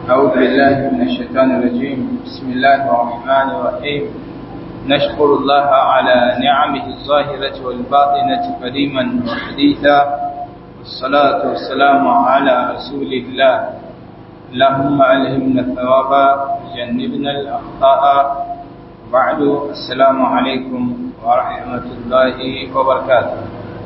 أعوذ بالله من الشيطان الرجيم بسم الله الرحمن الرحيم نشكر الله على نعمه الظاهرة والباطنة قديما وحديثا والصلاة والسلام على رسول الله اللهم ألهمنا الثواب وجنبنا الأخطاء بعد السلام عليكم ورحمة الله وبركاته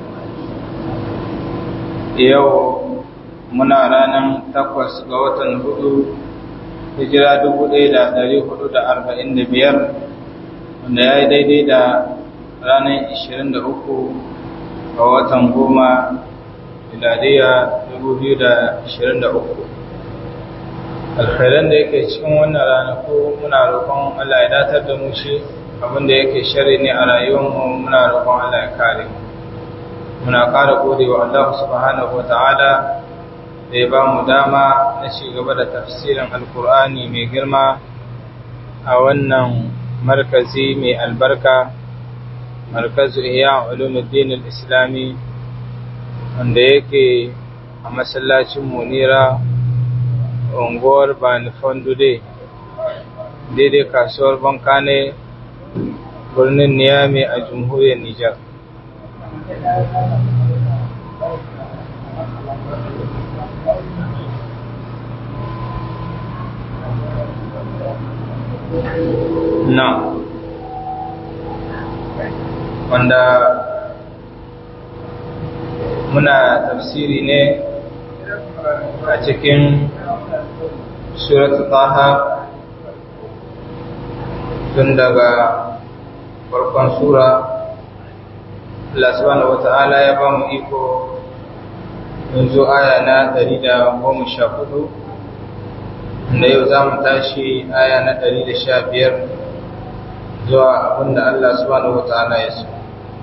يوم muna ranar takwas ga watan hudu hijira dubu ɗaya da ɗari hudu da arba'in da biyar wanda ya yi daidai da ranar ishirin da uku ga watan goma miladiya dubu biyu da ishirin da uku alkhairan da yake cikin wannan ranaku muna roƙon Allah ya datar da mu shi abinda yake shari ne a rayuwarmu muna roƙon Allah ya kare mu muna ƙara gode wa Allah subhanahu wa ta'ala da ya ba mu dama na ci gaba da tafsirin alkur'ani mai girma a wannan markazi mai albarka markazu iya ulumuddin islami wanda yake a masallacin munira unguwar banifan dude daidai kasuwar bankane birnin niyami a jamhuriyar nijar na wanda muna tafsiri ne a cikin suratul taha tun daga farkon sura Allah subhanahu wata'ala ya ba mu iko yanzu aya na 114 da yau za mu tashi aya na ɗari da sha biyar zuwa abinda Allah subhanahu wata'ala ya so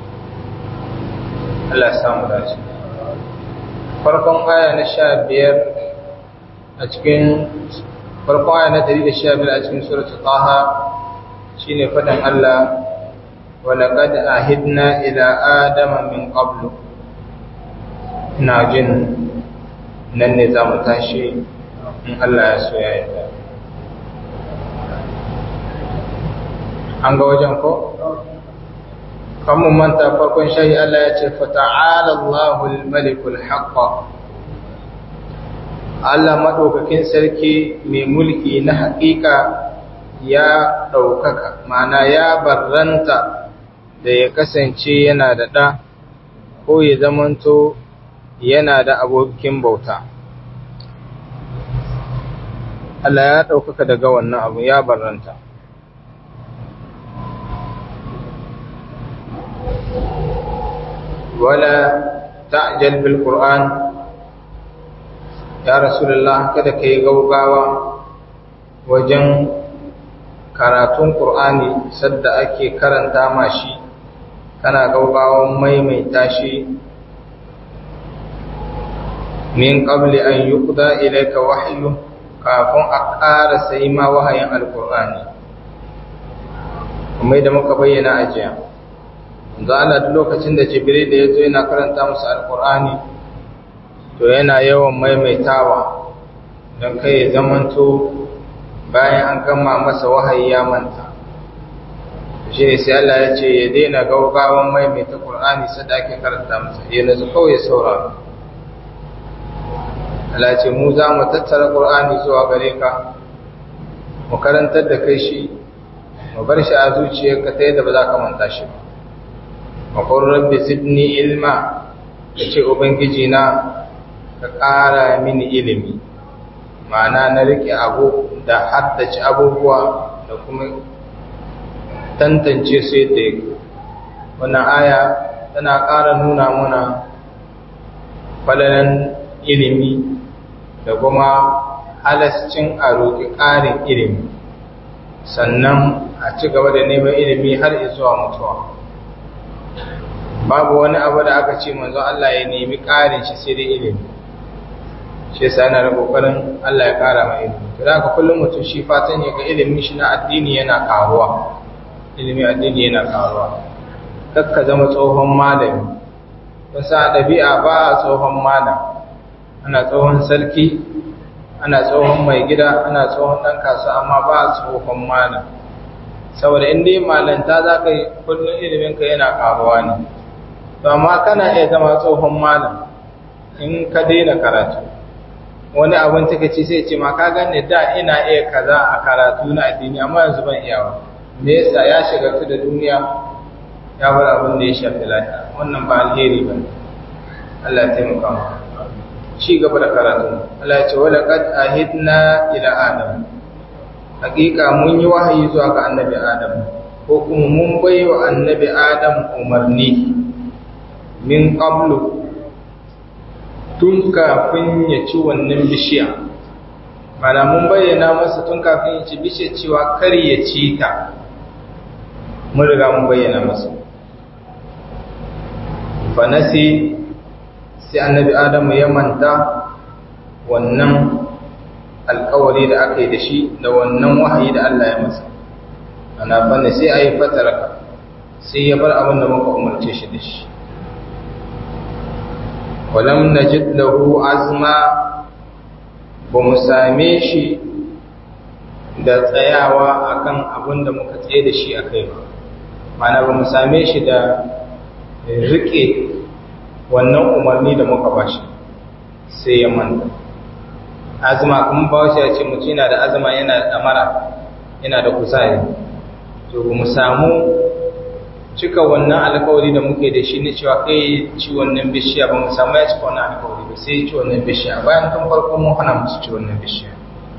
Allah samu dace farkon aya na sha biyar a cikin farkon aya na ɗari da sha biyar a cikin suratu taha shine faɗin Allah ولقد عهدنا إلى آدم من قبل ina jin nan ne za mu tashi in Allah ya so ya yarda an ga wajen ko kan mu manta farkon shayi Allah ya ce fata'ala Allahul malikul haqq Allah madaukakin sarki mai mulki na haƙiƙa ya ɗaukaka mana ya barranta da ya kasance yana da ɗa ko ya zamanto yana da abokin bauta Allah ya ɗaukaka daga wannan abu ya barranta. Wala ta'jal bil Qur'an ya Rasulullah kada ka yi gaugawa wajen karatun Qur'ani sadda ake karanta mashi kana gaugawan maimaita shi min qabli an yuqda ilayka wahyu kafin a ƙara sai ma wahayin alkur'ani kuma da muka bayyana a jiya za a duk lokacin da jibril da ya zo yana karanta musu alkur'ani to yana yawan maimaitawa don kai ya zamanto bayan an gama masa wahayi ya manta shi ne sai Allah ya ce ya daina gaugawan maimaita qur'ani sadda ake karanta masa ya nazu kawai saurara Allah ce mu za mu tattara Qur'ani zuwa gare ka mu karantar da kai shi mu bar shi a zuciyarka ta yadda ba za ka manta shi ba wa qur rabbi zidni ilma kace ubangiji na ka ƙara mini ilimi ma'ana na rike abu da haddace abubuwa da kuma tantance su yadda yake wannan aya tana ƙara nuna muna falalan ilimi da kuma halascin a roƙi ƙarin ilimi sannan a ci gaba da neman ilimi har zuwa mutuwa babu wani abu da aka ce manzon Allah ya nemi ƙarin shi sai dai ilimi shi yasa yana da kokarin Allah ya ƙara mai ilimi to da haka kullum mutum shi fatan ya ga ilimin shi na addini yana ƙaruwa ilimi addini yana ƙaruwa kakka zama tsohon malami wasa ɗabi'a ba a tsohon malam ana tsohon sarki ana tsohon mai gida ana tsohon ɗan kasuwa amma ba tsohon malam saboda in dai malanta za ka yi kullum iliminka yana ƙaruwa ne to amma kana iya zama tsohon malam in ka daina karatu wani abin take ce sai ce ma ka gane da ina iya kaza a karatu na addini amma yanzu ban iyawa me yasa ya shiga da duniya ya bar abin da ya shafi lafiya wannan ba alheri ba Allah ya taimaka mu ci gaba da karatu Allah ya ce wala qad ahidna ila adam hakika mun yi wahayi zuwa ga annabi adam ko kuma mun bai wa annabi adam umarni min qablu tun kafin ya ci wannan bishiya mana mun bayyana masa tun kafin ya ci bishiya cewa kar ya ci ta mun riga mun bayyana masa fanasi sai annabi adamu ya manta wannan alkawari da aka yi da shi da wannan wahayi da Allah ya masa ana fanni sai a yi fataraka sai ya bar abin da muka umarce shi da shi walam najid lahu azma ba mu same shi da tsayawa akan abin da muka tsaye da shi a kai ba mana ba mu same shi da rike wannan umarni da muka ba shi sai ya manta azuma kuma ba shi ya ce mutum yana da azuma yana da damara yana da kuzari to ba mu samu cika wannan alkawari da muke da shi ne cewa kai ci wannan bishiya ba mu samu ya cika wannan alkawari ba sai ci wannan bishiya bayan tun farko mun hana musu ci wannan bishiya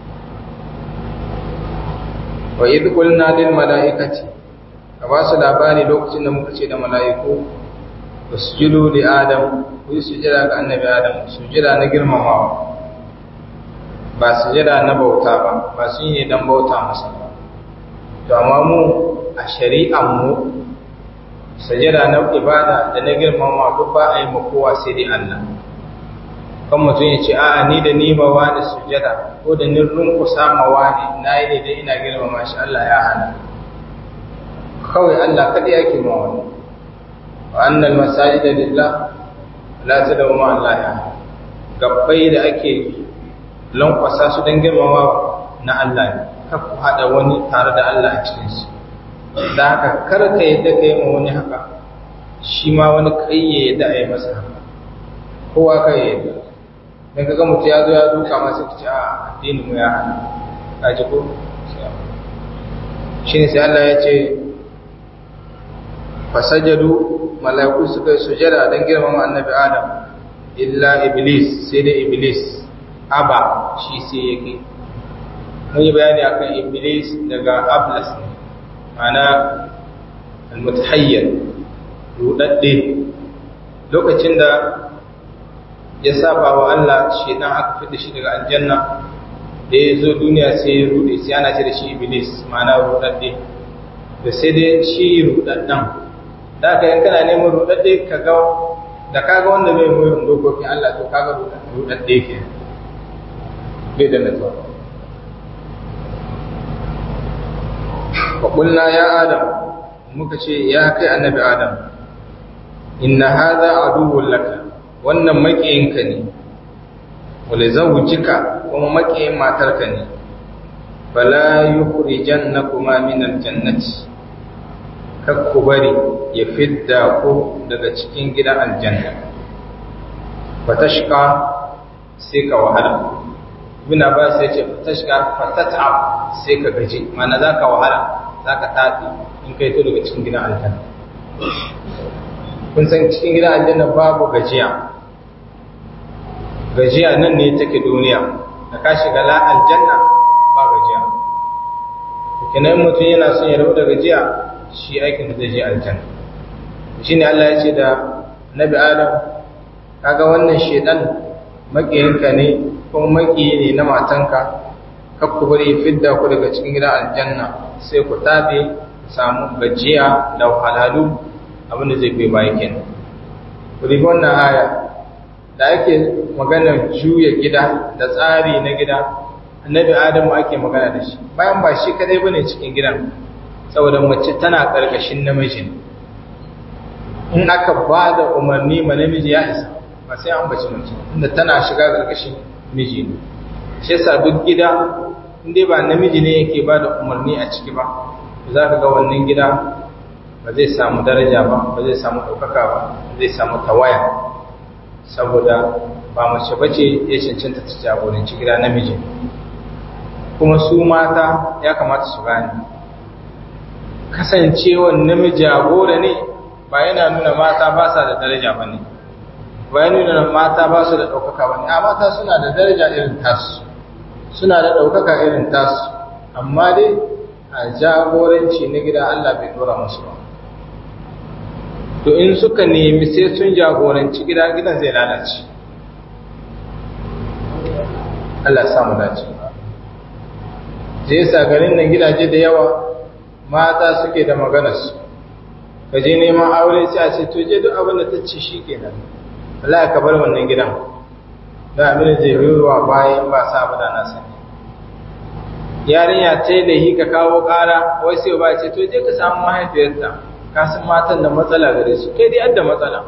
wa idh qulna lil malaikati ka ba su labari lokacin da muka ce da mala'iku usjudu li adam ku yi sujada ga annabi adam sujada na girmamawa ba sujada na bauta ba ba sun yi dan bauta masa ba to amma mu a shari'an mu sajada na ibada da na girmama duk ba a yi kowa sai dai Allah kan mutum ya ce a'a ni da ni ma wani sujada ko da ni runkusa ma wani na yi ne da ina girmama shi Allah ya hana kawai Allah kadai yake ma wani wa annal masajida lillah la tad'u ma Allah ya gabbai da ake lankwasa su don girmama na Allah ne kar ku haɗa wani tare da Allah a cikinsu da haka kar ka yadda ka yi ma wani haka shi ma wani kai ya yadda a yi masa haka kowa ka yi yadda don ka ga mutu ya zo ya duka masu kici a addinin mu ya hana a ji ko shi ne sai Allah ya ce fasajadu mala'iku suka yi sujada don girmama annabi adam illa iblis sai dai iblis aba shi sai yake mun yi bayani akan iblis daga ablas ne mana almutahayyar rudadde lokacin da ya saba wa Allah shi dan aka fita shi daga aljanna da ya zo duniya sai ya rude sai ana ce da shi iblis mana rudadde da sai dai shi rudaddan da ka yan kana neman rudadde ka ga da kaga wanda bai mu dokokin Allah to kaga rudadde ke bai da natsuwa faƙulna ya adam muka ce ya kai annabi adam inna haza aduwwun laka wannan maƙiyinka ne wale zawujika kuma maƙiyin matarka ne fala yukhrijan na kuma min aljannati kakku bari ya fidda ku daga cikin gidan aljanna fatashqa sai ka wahala ibn abbas ya ce tashka fatat'ab sai ka gaji mana zaka wahala zaka tafi in kai to daga cikin gidan aljanna kun san cikin gidan aljanna babu gajiya gajiya nan ne take duniya da ka shiga la aljanna ba gajiya kenan mutum yana son ya rabu da gajiya shi aikin da zai je aljanna shine Allah ya ce da Nabi Adam kaga wannan shedan makiyinka ne kuma makiyi ne na matanka kar ku bari fidda ku daga cikin gidan aljanna sai ku tabe samu gajiya da wahalhalu abinda zai kai baya kenan ku ribi wannan aya da ake maganar juya gida da tsari na gida annabi adamu ake magana da shi bayan ba shi kadai bane cikin gidan saboda mace tana karkashin namiji in aka ba da umarni ma namiji ya isa ba sai an bace mace inda tana shiga karkashin miji ne shi yasa duk gida inda ba namiji ne yake ba da umarni a ciki ba za ka ga wannan gida ba zai samu daraja ba ba zai samu ɗaukaka ba zai samu tawaya saboda ba mace bace ya cancanta ta jagoranci gida namiji kuma su mata ya kamata su gane kasancewar namiji jagora ne ba yana nuna mata ba sa da daraja ba ne ba yana nuna mata ba su da ɗaukaka ba ne a mata suna da daraja irin tasu suna da ɗaukaka irin tasu amma dai a jagoranci na gida Allah bai dora musu ba to in suka nemi sai sun jagoranci gida gidan zai lalace Allah samu dace zai sa garin nan gidaje da yawa mata suke da maganarsu ka je neman aure sai a ce to je duk abin da ta ce shi kenan Allah ka bar wannan gidan da abin da zai ruwa bayan ba sa abu da na sani yarinya ta yi lahi ka kawo ƙara wai sai ba ce to je ka samu mahaifiyarta ka san matan da matsala gare su kai dai da matsala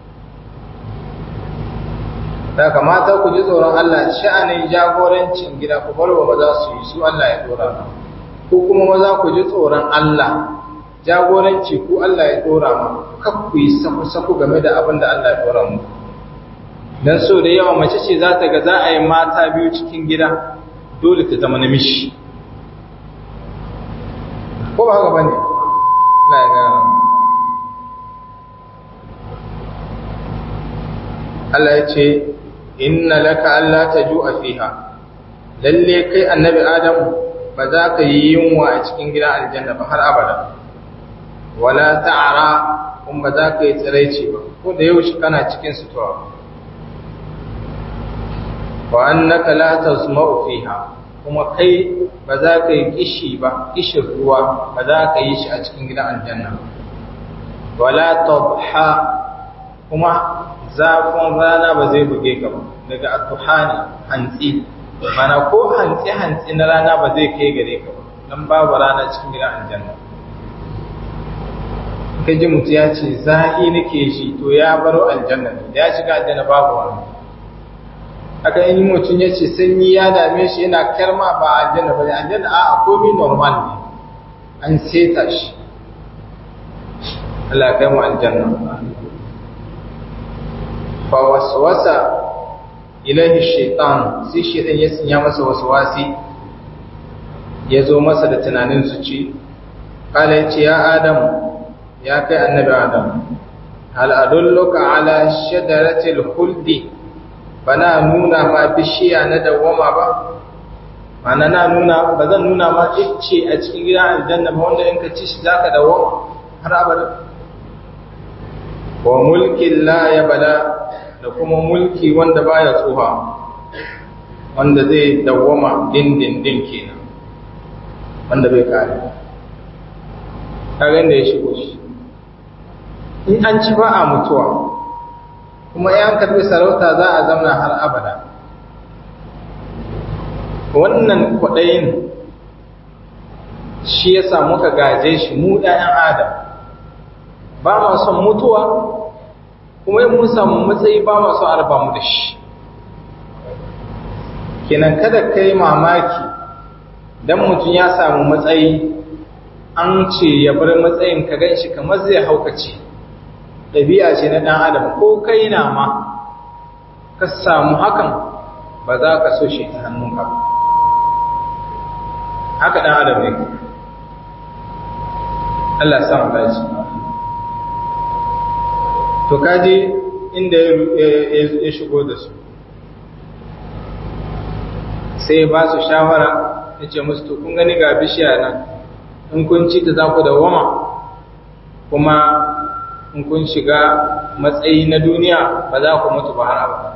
da kamata ku ji tsoron Allah sha'anin jagorancin gida ku bar wa maza su yi su Allah ya dora ma ko kuma maza ku ji tsoron Allah jagoranci ku Allah ya dora ma kar ku yi saku-saku game da abin da Allah ya dora mu dan so da yawa mace ce za ta ga za a yi mata biyu cikin gida dole ta zama namiji ko ba haka bane Allah ya gane Allah ya ce inna laka alla tajua fiha lalle kai annabi adam ba za ka yi yunwa a cikin gidan aljanna ba har abada wala ta'ara kuma ba za ka yi tsiraici ba ko da yaushe kana cikin sutura wa annaka la tasma'u fiha kuma kai ba za ka yi kishi ba kishin ruwa ba za ka yi shi a cikin gidan aljanna wala tadha kuma zafin rana ba zai buge ka ba daga atuhani hantsi mana ko hantsi hantsi na rana ba zai kai gare ka ba dan babu rana cikin gidan aljanna ka ji mutu ya ce za'i nake shi to ya baro aljanna ne da ya shiga aljanna babu wani aka yi mutum ya ce sanyi ya dame shi yana karma ba aljanna ba ne aljanna a komai normal ne an seta shi Allah kai mu aljanna fa waswasa ilahi shaitan sai shaitan ya sanya masa waswasi ya zo masa da tunanin su ci kala yace ya adam ya kai annabi adam hal adulluka ala shajaratil khuldi bana nuna ma bishiya na dawama ba mana na nuna ba zan nuna ma icce a cikin gidan aljanna ba wanda in ka ci shi zaka dawama har abada wa mulkin la ya bala da kuma mulki wanda baya tsuha wanda zai dawwama dindindin kenan wanda bai kare kaga inda ya shigo shi in an ci ba a mutuwa kuma yan karbi sarauta za a zamna har abada wannan kwaɗayin shi ya sa muka gaje shi mu ɗayan adam ba ma son mutuwa kuma in mun samu matsayi ba ma son arba mu da shi kenan kada ka yi mamaki don mutum ya samu matsayi an ce ya bar matsayin ka gan shi kamar zai haukace ɗabi'a ce na ɗan adam ko kai na ma ka samu hakan ba za ka so shi ta hannunka haka ɗan adam ne Allah samu dace to kaji inda ya shigo da su sai ba su shawara ya ce musu to kun gani ga bishiya nan in kun ci ta za ku dawama kuma in kun shiga matsayi na duniya ba za ku mutu ba har abada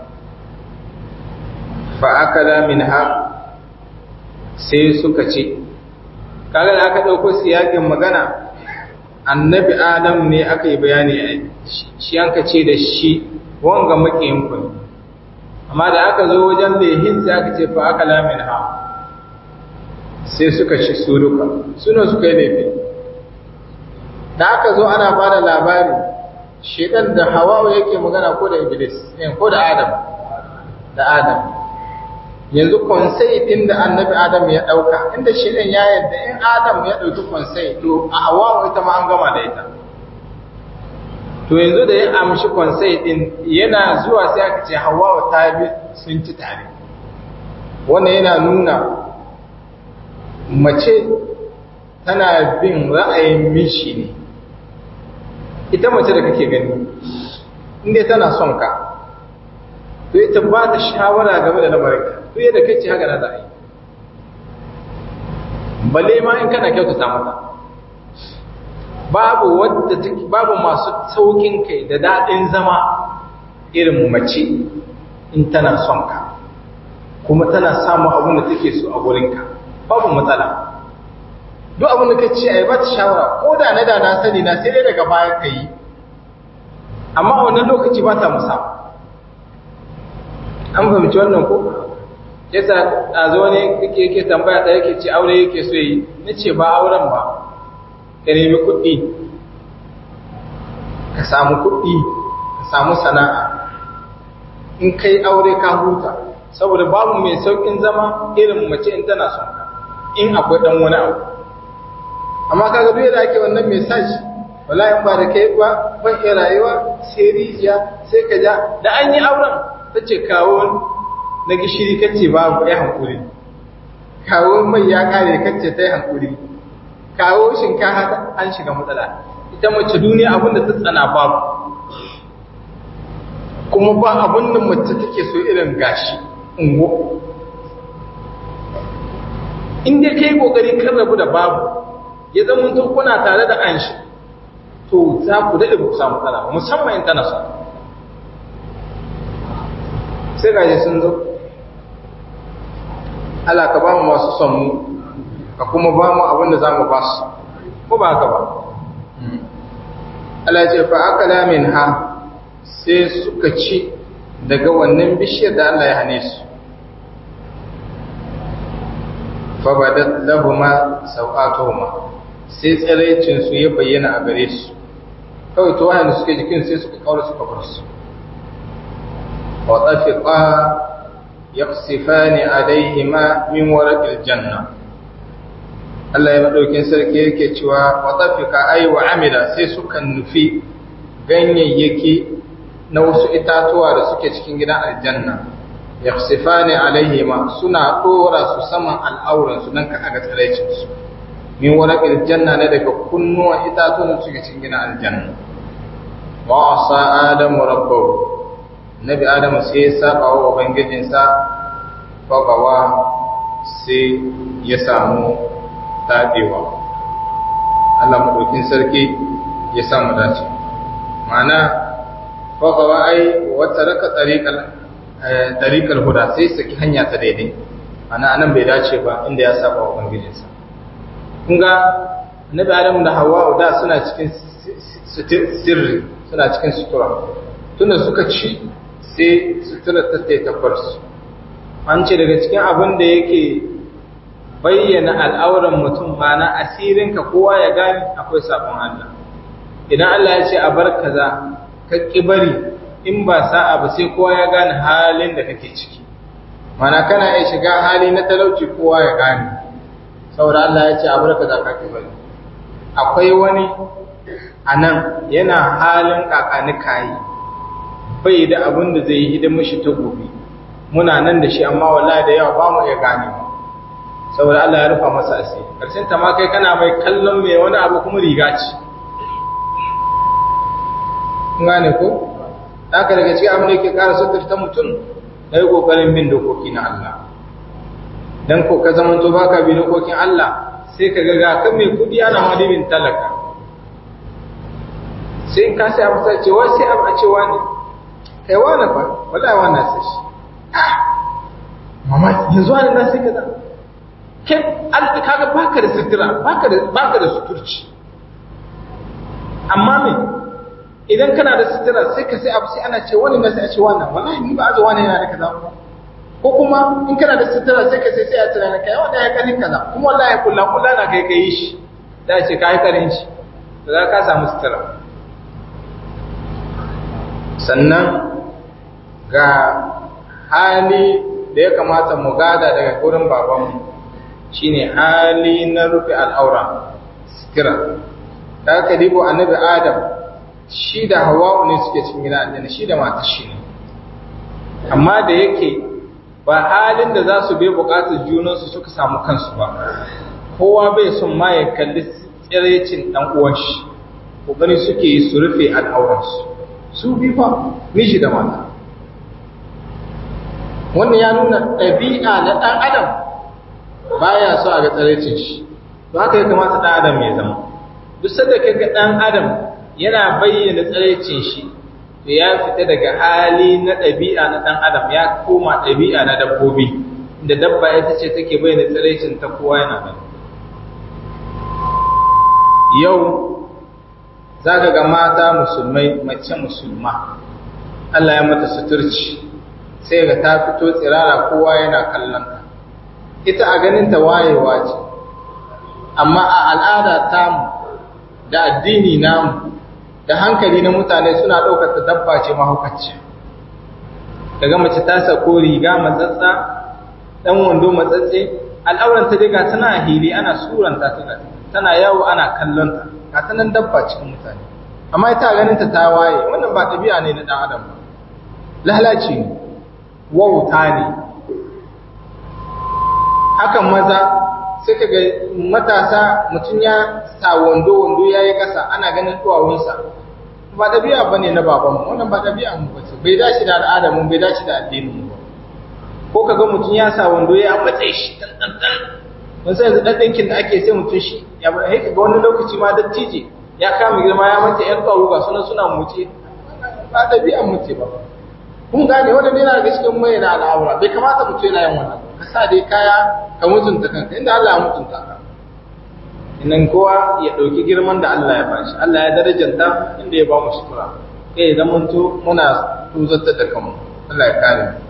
fa akala minha sai suka ce kaga da aka dauko siyakin magana annabi adam ne aka yi bayani shi yanka ce da shi wanga makiyin ku amma da aka zo wajen lehin sai aka ce fa akala minha sai suka ci su duka suna suka yi laifi da aka zo ana ba da labari shedan da hawawa yake magana ko da iblis ko da adam da adam yanzu konsai din da annabi adam ya dauka inda shi din ya yadda in adam ya dauki konsai to a hawa ita ma an gama da ita to yanzu da ya amshi konsai din yana zuwa sai aka ce hawa ta bi sun ci tare wannan yana nuna mace tana bin ra'ayin mishi ne ita mace da kake gani inda tana son ka to ita ba ta shawara game da lamarinka to yadda kai ce haka na za a yi balle ma in kana kyautata mata babu wadda take babu masu saukin kai da daɗin zama irin mace in tana son ka kuma tana samun abin da take so a gurinka babu matsala duk abin da ka ce a yi ba ta shawara ko da na da na sani na sai dai daga baya ka yi amma a wannan lokaci ba ta musa an fahimci wannan ko yasa a zo ne yake yake tambaya ta yake ce aure yake so yi na ce ba auren ba ka nemi kuɗi ka samu kuɗi ka samu sana'a in kai aure ka huta saboda babu mai saukin zama irin mace in tana son ka in akwai dan wani abu amma kaga duk da ake wannan message wallahi ba da kai ba ban iya rayuwa sai rijiya sai ka ja da an yi auren tace kawo na gishiri kace babu ya hankuri kawo mai ya kare kace tai hankuri kawo shinkafa an shiga matsala ita mace duniya abin da ta tsana babu kuma ba abin da mace take so irin gashi ungo in dai kai kokari kan rabu da babu ya zama to kuna tare da an shi to za ku daɗe ku samu matsala musamman in tana so sai gashi sun zo Allah ka ba mu masu son mu ka kuma ba mu abin da za mu ba su ko ba haka ba Allah ce fa akala min ha sai suka ci daga wannan bishiyar da Allah ya hane su fa badat lahuma sawatuhuma sai tsiraicin su ya bayyana a gare su kawai to wanda suke jikin sai suka kaura suka bar su wa tafiqa yaqsifani alaihima min waraqil janna Allah ya madaukin sarki yake cewa wa tafiqa ay wa amila sai suka nufi ganyayyaki na wasu itatuwa da suke cikin gidan aljanna yaqsifani alaihima suna dora su saman al'auran su dan ka aga tsaraicin su min waraqil janna ne daga kunnuwan itatuwan da suke cikin gidan aljanna wa asa adamu rabbahu nabi adamu sai ya saba wa ubangijinsa fagawa sai ya samu tabewa Allah madaukin sarki ya samu dace ma'ana fagawa ai wata raka tariqal tariqal huda sai saki hanya ta daidai ana anan bai dace ba inda ya saba wa ubangijinsa kun ga nabi adamu da hawa da suna cikin sirri suna cikin sutura tunda suka ci sai sutura ta taitakwar su an ce daga cikin abin da yake bayyana al'auran mutum mana asirinka kowa ya gani akwai sabon Allah idan Allah ya ce a bar kaza ka bari in ba sa'a ba sai kowa ya gane halin da kake ciki mana kana iya shiga hali na talauci kowa ya gane saboda Allah ya ce a bar kaza ka bari akwai wani a nan yana halin kakani kayi bai da abin da zai yi hidimar shi ta gobe muna nan da shi amma wallahi da yawa ba mu iya gane mu saboda Allah ya rufa masa asiri karshen ta ma kai kana mai kallon mai wani abu kuma riga ce kun gane ko haka daga cikin abin da yake ƙara suturta mutum na yi ƙoƙarin bin dokoki na Allah dan ko ka zama to baka bi dokokin Allah sai ka ga kan mai kudi ana madibin talaka sai in ka sai abu sai ce wai sai abu a ce wani kai wani fa wallahi wannan sai shi mama yanzu wani na sai kaza kai alƙi kaga baka da sutura baka da baka da suturci amma me idan kana da sutura sai ka sai abu sai ana ce wani na sai a ce wannan wallahi ni ba aje wani yana da kaza ko kuma in kana da sutura sai ka sai sai a tunana kai wanda ya karin kaza kuma wallahi kullum kullum na kai kai shi da ce kai karin shi da za ka samu sutura sannan ga hali da ya kamata mu gada daga gurin babanmu shine hali na rufe al'aura sitira da aka dibo annabi adam shi da hawa'u ne suke cikin gida aljanna shi da matar shi ne amma da yake ba halin da za su bai bukatar junansu suka samu kansu ba kowa bai son ma ya kalli tsirecin dan uwan shi kokari suke yi su rufe al'auransu su bi fa miji da mata wannan ya nuna ɗabi'a na ɗan adam baya so a ga tsirecin shi ba haka ya kamata ɗan adam ya zama duk sanda ka ga ɗan adam yana bayyana tsirecin shi to ya fita daga hali na ɗabi'a na ɗan adam ya koma ɗabi'a na dabbobi da dabba ita ce take bayyana tsirecin ta kowa yana gani yau za ka ga mata musulmai mace musulma Allah ya mata suturci sai ga ta fito tsirara kowa yana kallonta ita a ganin ta wayewa ce amma a al'ada tamu da addini namu da hankali na mutane suna ɗaukar ta dabba ce mahaukacci daga mace ta sako riga matsatsa ɗan wando matsatse al'auran ta diga tana hili ana suranta ta tana yawo ana kallonta ga ta nan dabba cikin mutane amma ita ganin ta ta waye wannan ba ɗabi'a ne na ɗan adam ba lalaci ne wauta ne hakan maza sai ka ga matasa mutum ya sa wando wando ya yi ƙasa ana ganin duwawunsa ba ɗabi'a ba ne na babanmu wannan ba ɗabi'a mu ba ce bai dace da al'adamu bai dace da addinin mu ba ko ka ga mutum ya sa wando ya matse shi dan dan dan mun sai yanzu dan dinkin da ake sai mutum shi ya bar sai ga wani lokaci ma dattije ya kama girma ya mace yan tsaro ga sunan suna muce ba ɗabi'an muce ba kun gane wannan yana ga cikin mai na al'aura bai kamata mutum yana yin wannan ka sa dai kaya ka mutunta kanka inda Allah ya mutunta ka inan kowa ya ɗauki girman da Allah ya bashi Allah ya darajanta inda ya ba mu sutura kai idan mun to muna tuzartar da kanmu Allah ya kare mu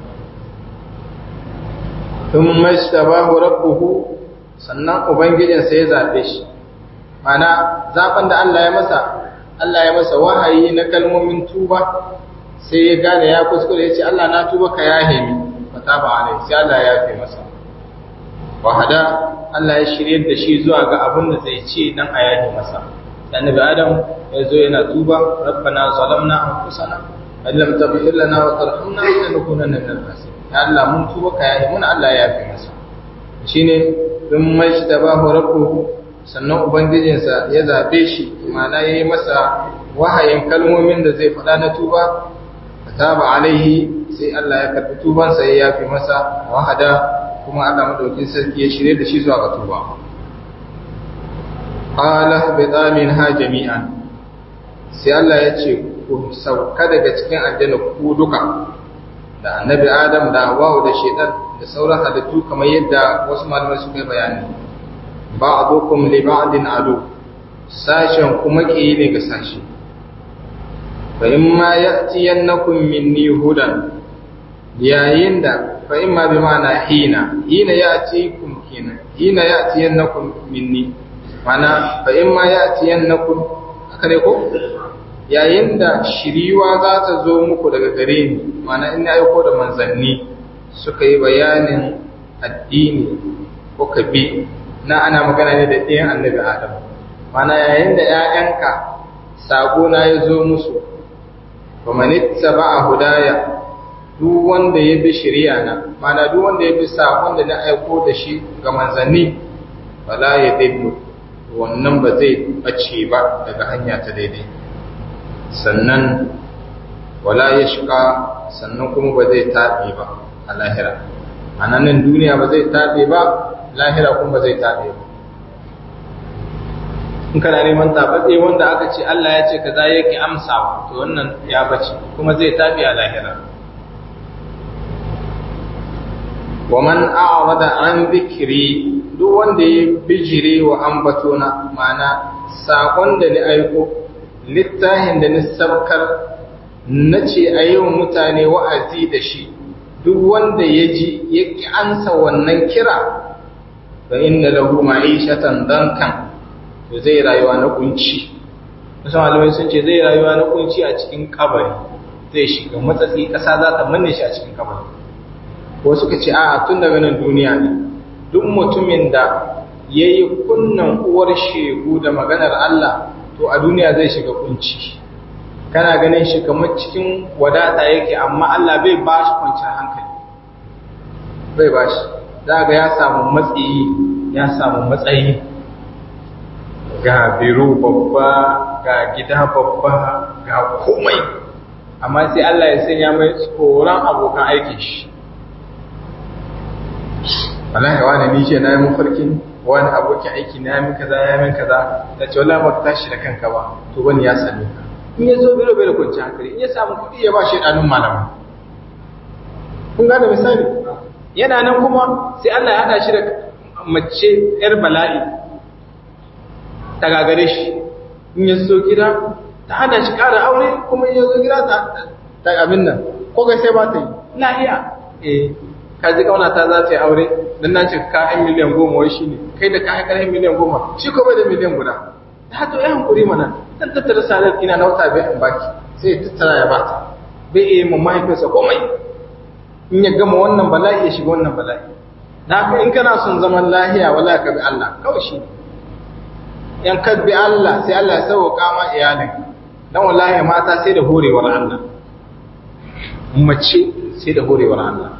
thumma ishtabahu rabbuhu sannan ubangijinsa ya zabe shi mana zaben da Allah ya masa Allah ya masa wahayi na kalmomin tuba sai ya gane ya kuskure ya ce Allah na tuba ka yahe mi fataba alai sai Allah ya yafe masa wahada Allah ya shirye da shi zuwa ga abin da zai ce dan a yahe masa annabi Adam ya zo yana tuba rabbana zalamna anfusana in lam taghfir lana wa tarhamna lanakunanna minal khasirin ya Allah mun tuba ka yahe mun Allah ya yafe masa shine dun majtabahu rabbuhu sannan ubangijinsa ya zabe shi ma'ana yayi masa wahayin kalmomin da zai faɗa na tuba taba alaihi sai Allah ya karbi tubansa ya yafi masa wahada kuma Allah madaukin sarki ya shirye da shi zuwa ga tuba qala bidamin ha jami'an sai Allah ya ce ku sauka daga cikin aljanna ku duka da annabi Adam da Hawwa da Shaytan da sauran halittu kamar yadda wasu malamai suka yi bayani ba'dukum li ba'din adu sashen kuma ke ne ga sashi فإما يأتينكم مني هدى yayin da fa imma bi ma'ana hina hina ya'tikum hina hina ya'tiyannakum minni mana fa imma ya'tiyannakum haka ne ko yayin da shiriwa za ta zo muku daga gare ni mana in na aiko da manzanni suka yi bayanin addini ko ka bi na ana magana ne da ɗayan annabi adam mana yayin da ‘ya'yanka sako na ya zo musu wa manitta ba a hudaya duk wanda ya bi shirya na mana duk wanda ya bi sakon da na aiko da shi ga manzanni wala ya dillu wannan ba zai bace ba daga hanya ta daidai sannan wala ya shiga sannan kuma ba zai taɓe ba a lahira a nan duniya ba zai taɓe ba lahira kuma ba zai taɓe ba in kana neman tabatse wanda aka ce Allah ya ce kaza yake amsawa to wannan ya bace kuma zai tafi a lahira wa man a'rada an dhikri duk wanda ya bijire wa ambatona mana sakon da ni aiko littafin da ni sabkar nace a yau mutane wa'azi da shi duk wanda ya ji ya ki ansa wannan kira fa inna lahu ma'ishatan dankan to zai rayuwa na kunci wasu malamai sun ce zai rayuwa na kunci a cikin kabari zai shiga matsatsi ƙasa za ta manne shi a cikin kabari wasu ka ce a tun daga nan duniya ne duk mutumin da ya yi kunnan uwar shegu da maganar Allah to a duniya zai shiga kunci kana ganin shi kamar cikin wadata yake amma Allah bai ba shi kwanciyar hankali bai ba shi za ga ya samu matsayi ya samu matsayi ga biro babba ga gida babba ga komai amma sai Allah ya sanya mai tsoron abokan aikin shi wallahi wani ni ce na yi mafarkin wani abokin aiki na yamin kaza ya yamin kaza da ce wallahi ba tashi da kanka ba to wani ya same ka in ya zo biro bai da kwanci hankali in ya samu kuɗi ya ba shi ɗanun malama kun gane misali yana nan kuma sai Allah ya haɗa shi da mace ‘yar bala'i ta gagare shi in ya zo gida ta hana shi ƙara aure kuma in ya zo gida ta abin nan ko ga sai ba ta yi na iya eh ka ji kauna ta za ta yi aure don na ce ka yan miliyan goma wai shi ne kai da ka haikar yan miliyan goma shi ko bai da miliyan guda ta to ya hankuri mana dan tattara salar ina na wata bai in baki sai tattara ya bata bai iya mun mahaifinsa komai in ya gama wannan bala'i ya shiga wannan bala'i na haka in kana son zaman lahiya wala ka bi Allah kawai shi in ka bi Allah sai Allah ya sauka ma iyalin dan wallahi mata sai da horewar Allah mace sai da horewar Allah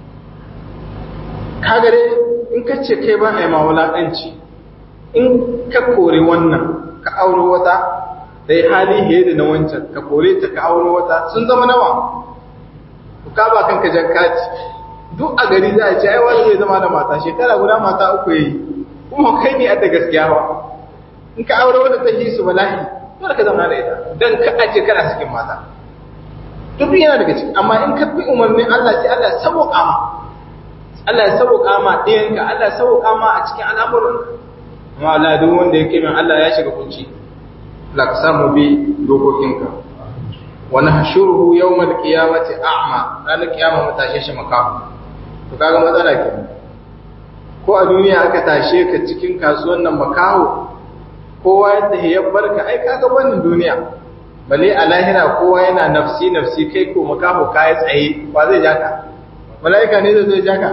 ka gare in ka ce kai ba a yi ma wulaƙanci in ka kore wannan ka auro wata da ya hali fiye da na wancan ka kore ta ka auro wata sun zama nawa ka ba kanka jakkaci duk a gari za a ce ai wani zai zama da mata shekara guda mata uku yi kuma kai ne a da gaskiya ba in ka aure wanda ta yi su bala'i dole ka zama da ita dan ka ace kana cikin mata duk yana daga ciki amma in ka bi umarnin Allah sai Allah ya sauka ma Allah ya sauka ma ɗayanka Allah ya sauka ma a cikin al'amuran amma Allah duk wanda yake min Allah ya shiga kunci la ka samu bi dokokinka wa nahshuruhu yawmal qiyamati a'ma ranar kiyama mu tashe shi makafu to kaga matsala ke ko a duniya aka tashe ka cikin kasuwan nan makaho kowa yadda ya barka ai kaga wannan duniya bale a lahira kowa yana nafsi nafsi kai ko makaho kai tsaye ba zai jaka malaika ne zai zai jaka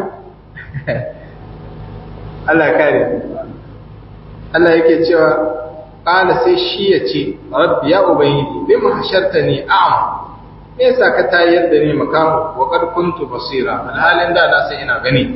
Allah kare Allah yake cewa qala sai shi ya ce rabbi ya ubayyi bima hashartani a'ma me yasa ka tayar da ni makamu wa qad kuntu basira alhalin da na sai ina gani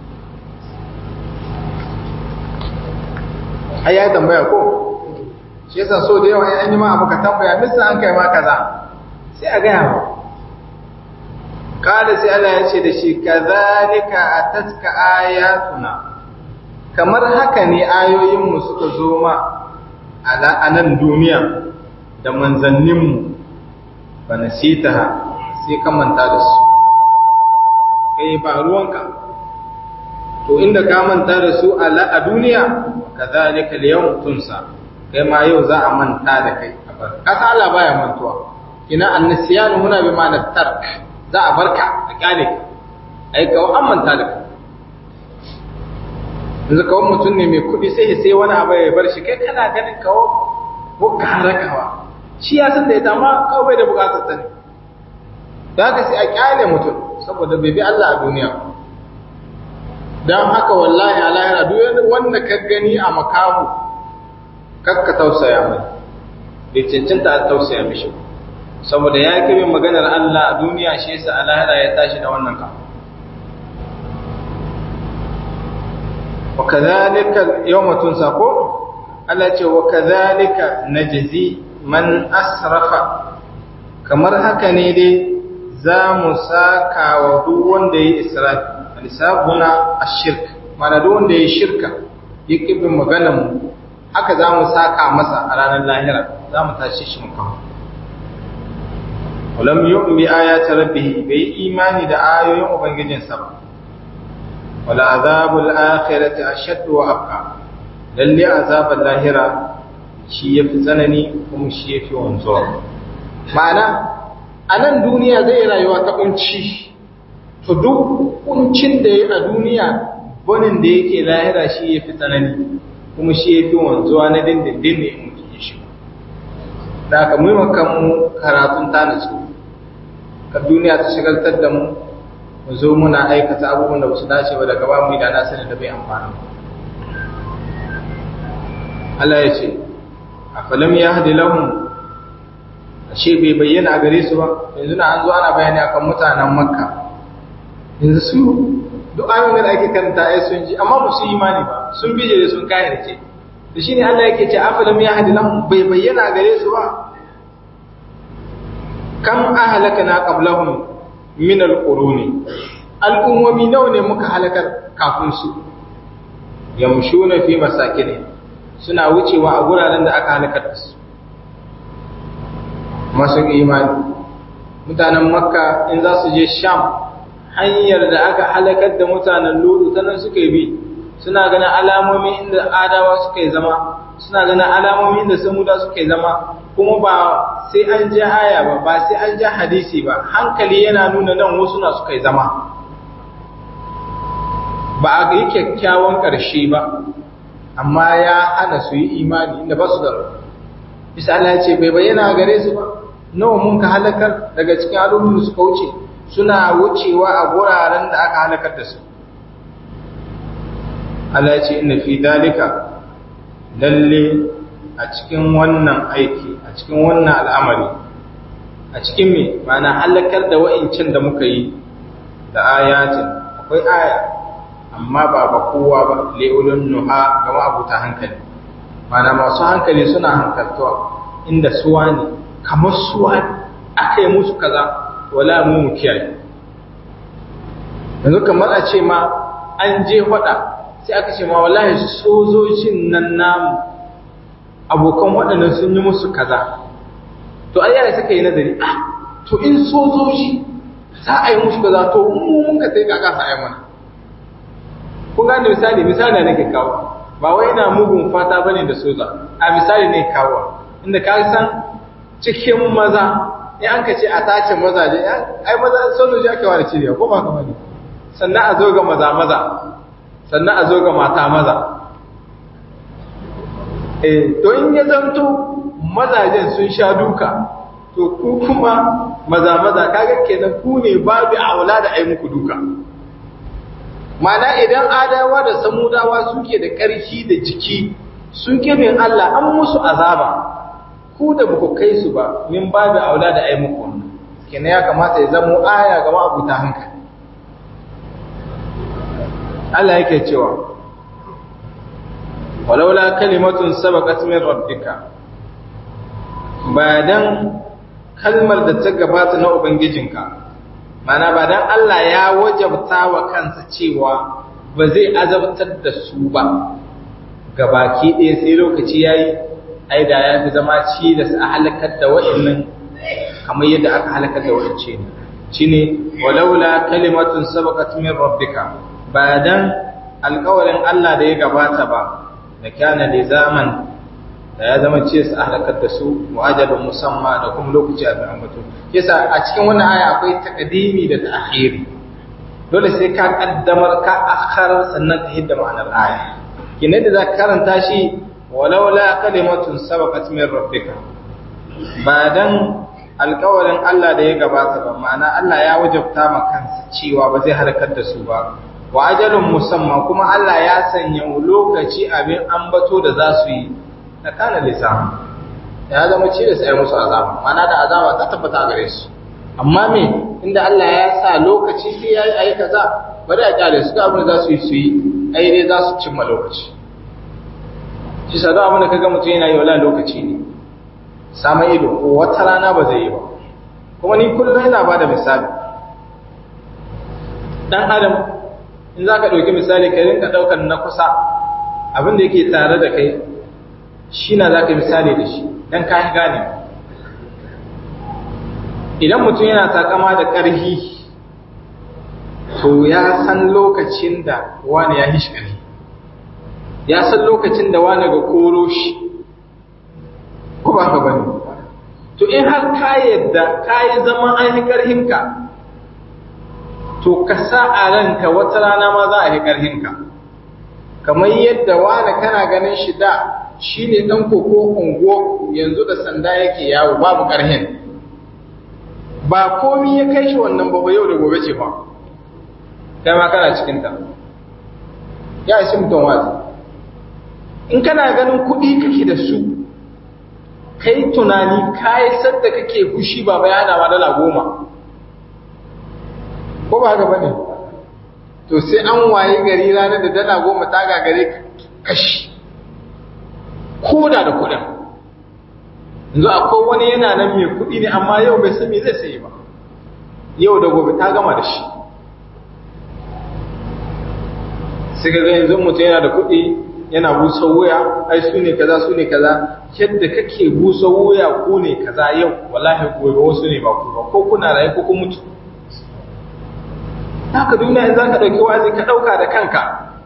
ai ya tambaya ko shi yasa so da yawa an yi ma abu ka tambaya misa an kai ma kaza sai a gaya ma kada sai Allah ya ce da shi kazalika atatka ayatuna kamar haka ne ayoyinmu suka zo ma a nan duniya da manzanninmu ba na sitaha sai ka manta da su kai ba ruwanka to inda ka manta da su a duniya ka zalika liyan tunsa kai ma yau za a manta da kai kasa Allah baya mantuwa ina annasiyanu muna bi ma'anar tark za a barka a kyale ka ai kawo an manta da kai yanzu kawo mutum ne mai kuɗi sai sai wani abu ya bar shi kai kana ganin kawo ko ka harakawa shi ya san da ita amma kawo bai da bukatar ta ne da haka sai a kyale mutum saboda bai bi Allah a duniya don haka wallahi a lahira duk wanda ka gani a makamu kakka tausaya mai bai cancanta a tausaya mishi saboda ya kebe maganar Allah a duniya shi yasa a lahira ya tashi da wannan kamu wa kadhalika yawma tunsa ko Allah ce wa kadhalika najzi man asrafa kamar haka ne dai za mu saka wa duk wanda ya israfi alisabuna ashirk mana duk wanda ya shirka ya kibin maganar mu haka za mu saka masa a ranar lahira za mu tashi shi mu kawo walam yu'min bi ayati rabbih bai imani da ayoyin ubangijinsa ba wala azabul akhirati ashaddu wa abqa lalle azabul lahira shi yafi tsanani kuma shi yafi wanzuwa ma'ana a nan duniya zai rayuwa ta kunci to duk kuncin da ya a duniya bonin da yake lahira shi yafi tsanani kuma shi yafi wanzuwa na dindindin ne in mutum ya shiga da aka mu mu karatun ta nasu ka duniya ta shigaltar da mu mu zo muna aikata abubuwan da ba su dace ba daga ba mu da na sani da bai amfani Allah ya ce a falam ya hadi lahum ashe bai bayyana a gare su ba yanzu na an zo ana bayani akan mutanen makka yanzu su duk ayoyin da ake karanta ai sun ji amma ba su yi imani ba sun bije da sun kayarce da shine Allah yake ce afalam ya hadi lahum bai bayyana a gare su ba kam ahlakana qablahum min alquruni al'ummomi nawa ne muka halakar kafin su yamshuna fi masakin suna wucewa a guraren da aka halakar da su masu imani mutanen makka in za su je sham hanyar da aka halakar da mutanen ludu ta nan suka bi suna ganin alamomi inda adawa suka yi zama suna ganin alamomi inda samuda suka yi zama kuma ba sai an ja aya ba ba sai an ja hadisi ba hankali yana nuna nan wasu na suka yi zama ba a yi kyakkyawan ƙarshe ba amma ya hana su yi imani inda ba su da bisa Allah ya ce bai bayyana gare su ba nawa mun ka halakar daga cikin al'ummar suka wuce suna wucewa a guraren da aka halakar da su Allah ya ce inna fi dalika lalle a cikin wannan aiki a cikin wannan al'amari a cikin me ma'ana halakar da wa'incin da muka yi da ayatin akwai aya amma ba ba kowa ba le'ulun nuha ga ma'abuta hankali mana masu hankali suna hankaltuwa inda suwa ne kamar suwa aka yi musu kaza wala mu mu kiyaye yanzu kamar a ce ma an je faɗa sai aka ce ma wallahi sojojin nan namu abokan waɗannan sun yi musu kaza to ai yaya suka yi nazari ah to in sojoji za a yi musu kaza to mu mun ka sai kaka sa ai mana kun gane misali misali nake kawo ba wai ina mugun fata bane da soja a misali ne kawo inda ka san cikin maza in an ka ce a tace mazaje ai maza sojoji ake wani cirewa ko ba ka bane sannan a zo ga maza maza sannan a zo ga mata maza eh to in ya zanto mazajen sun sha duka to ku kuma maza maza kaga kenan ku ne babu aula da ai muku duka mana idan adawa da samudawa suke da ƙarfi da jiki suke bin Allah an musu azaba ku da buku kai su ba min babu aula da ai muku wannan kenan ya kamata ya zamo aya ga ma'abuta hankali Allah yake cewa walaula kalimatun sabaqat min rabbika ba dan kalmar da ta gabata na ubangijinka mana ba dan Allah ya wajabta wa kansa cewa ba zai azabtar da su ba gabaki ɗaya sai lokaci yayi ai da ya fi zama ci da a halakar da wa'annan kamar yadda aka halakar da wa'ance ne shine walaula kalimatun sabaqat min rabbika ba dan alƙawarin Allah da ya gabata ba da kana da zaman da ya zama ce su halakar da su mu'ajalun musamma da kuma lokaci a bayan mutum yasa a cikin wannan aya akwai takadimi da ta'khiri dole sai ka kaddamar ka akhar sannan ka hidda ma'anar aya kinan da zaka karanta shi walaula kalimatun sabaqat min rabbika ba dan alƙawarin Allah da ya gabata ba ma'ana Allah ya wajabta ma kansa cewa ba zai halakar da su ba wa ajalun musamma kuma Allah ya sanya lokaci abin ambato da za su yi na kana lisan ya zama ce da sai musu azaba mana da azaba ta tabbata gare su amma me inda Allah ya sa lokaci sai yayi ayi kaza bari a kyale su ga abin da za su yi su yi ai dai za su cimma lokaci shi sa da abin da kaga mutum yana yi wala lokaci ne sama ido ko wata rana ba zai yi ba kuma ni kullum ina bada misali dan adam in za ka ɗauki misali ka rinka ɗaukar na kusa abin da yake tare da kai shi na za ka misali da shi don ka gane idan mutum yana takama da ƙarfi to ya san lokacin da wani ya hishi ƙarfi ya san lokacin da wani ga koro shi ko ba ka bane to in har ka yadda ka yi zaman an yi ƙarfinka to ka sa a ranka wata rana ma za a yi ƙarfinka kamar yadda wani kana ganin shi da shi ne ɗan koko ungo yanzu da sanda yake yawo babu ƙarhin ba komi ya kai shi wannan ba yau da gobe ce ba kai ma kana cikinta ya isi mutum wazi in kana ganin kuɗi kake da su kai tunani kayi sadda kake fushi ba bayana ma dala goma ko ba haka bane to sai an waye gari ranar da dala goma ta gagare kashi ko da da kuɗin yanzu akwai wani yana nan mai kuɗi ne amma yau bai san me zai sayi ba yau da gobe ta gama da shi sai ga yanzu mutum yana da kuɗi yana busa wuya ai su ne kaza su ne kaza yadda kake busa wuya ko ne kaza yau wallahi gobe wasu ne ba ku ba ko kuna raye ko kun mutu haka duniya in zaka dauki wazi ka dauka da kanka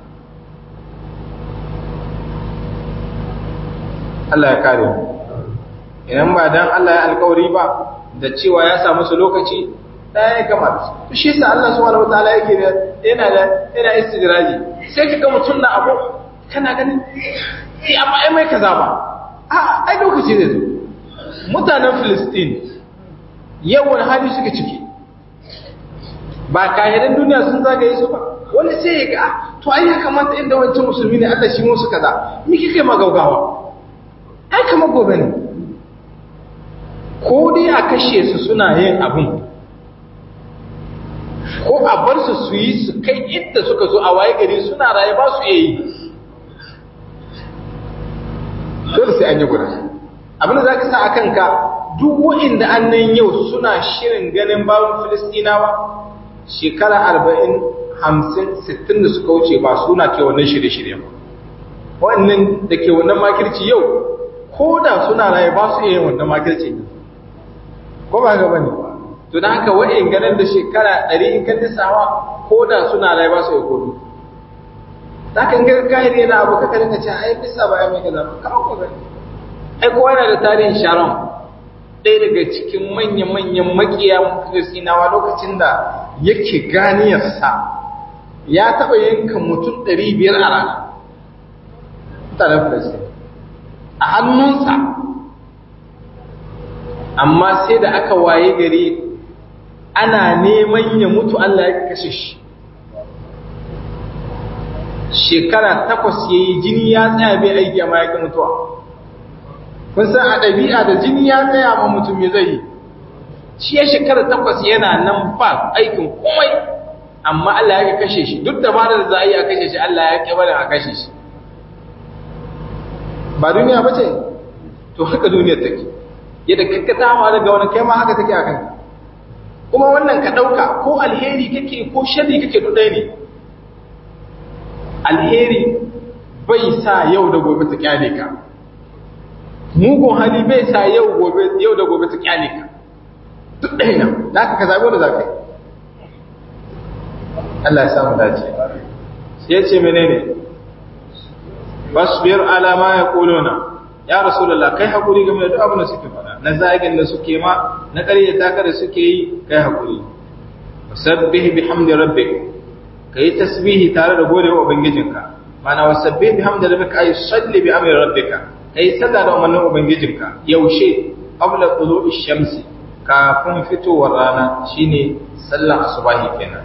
Allah ya kare mu idan ba dan Allah ya alkawari ba da cewa ya samu su lokaci ɗaya ya kamata to shi yasa Allah subhanahu wataala yake da yana da yana istidraji sai ka ga mutum na abu kana ganin eh amma ai mai kaza ba a ai lokaci zai zo mutanen Filistin yawan hali suke ciki ba kahiran duniya sun zagaye su ba wani sai ya ga to ai ya kamata inda wancan musulmi ne Allah shi musu kaza me kike magaugawa ai kamar gobe ne ko dai a kashe su suna yin abin ko a bar su su yi su kai inda suka zo a waye gari suna raye ba su yi dole sai an yi guda abin da za ka sa a kanka duk wa'inda an nan yau suna shirin ganin babin filistinawa shekara arba'in hamsin sittin da suka wuce ba suna ke wannan shirye-shirye ba wa'annan da ke wannan makirci yau ko da suna raye ba su iya wannan makirci ne ko ba ga bane to dan haka wa'in ganin da shekara 100 in kan lissawa ko da suna raye ba su iya kodu zaka in ga kahiri yana abu ka karinka ce ai bisa ba ai mai kaza ba kama ko gani ai kowa yana da tarihin sharon ɗaya daga cikin manya-manyan makiya Filistinawa lokacin da yake ganiyarsa ya taɓa yanka mutum ɗari biyar a rana. Mutanen Filistin. A hannunsa, amma sai da aka waye gari ana neman ya mutu Allah ya kashe shi. Shekara takwas ya yi jini ya tsaya bai aiki amma ya mutuwa. kun san a ɗabi'a da jini ya tsaya ma mutum ya zai yi shi ya shekara takwas yana nan ba aikin komai amma Allah ya kashe shi duk da ba da za a yi a kashe shi Allah ya ƙi barin a kashe shi ba duniya ba ce to haka duniyar take yadda kakka ta hawa daga wani kai ma haka take a kanka kuma wannan ka ɗauka ko alheri kake ko sharri kake duk ɗaya ne alheri bai sa yau da gobe ta kyale ka mugun hali bai sa yau gobe yau da gobe ta kyale ka duk ɗaya nan da ka zaɓi wanda za ka yi Allah ya samu dace sai ya ce menene basbir ala ma yaquluna ya rasulullah kai hakuri game da duk abin da suke faɗa na zagin da suke ma na ƙaryata ka da suke yi kai hakuri wasabbih bihamdi rabbik kai tasbihi tare da godewa ubangijinka mana wasabbih bihamdi rabbika ay salli bi amri rabbika kai sallah da umarnin ubangijinka yaushe qabla tulu'i shamsi kafin fitowar rana shine sallar asubahi kenan